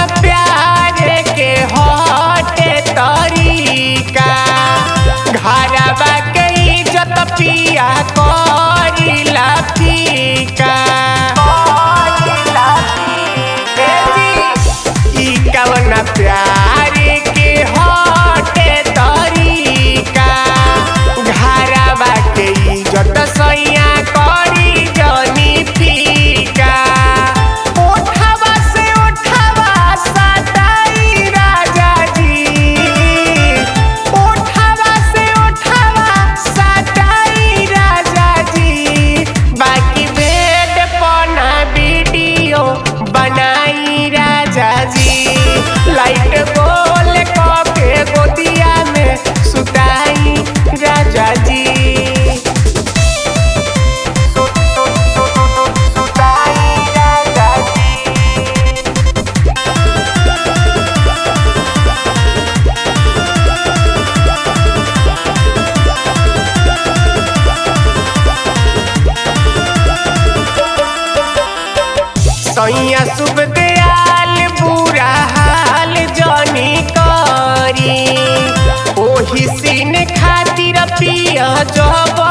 प्यार के हटे तरीका घरवा के इज्जत पिया करीला फीका ई कवन प्यार के हटे तरीका घरवा के इज्जत सैया करी जनी फीका ओठवा से ओठवा सटाई राजा जी ओठवा से ओठवा सटाई राजा जी बाकी बेड पना वीडियो बनाई राजा जी लाइट गोल के गोदिया में सुताई राजा जी सुताई राजा जी सैया शुभ दयाल बुरा हाल जनी करी ओही सीन खातिर पिया जब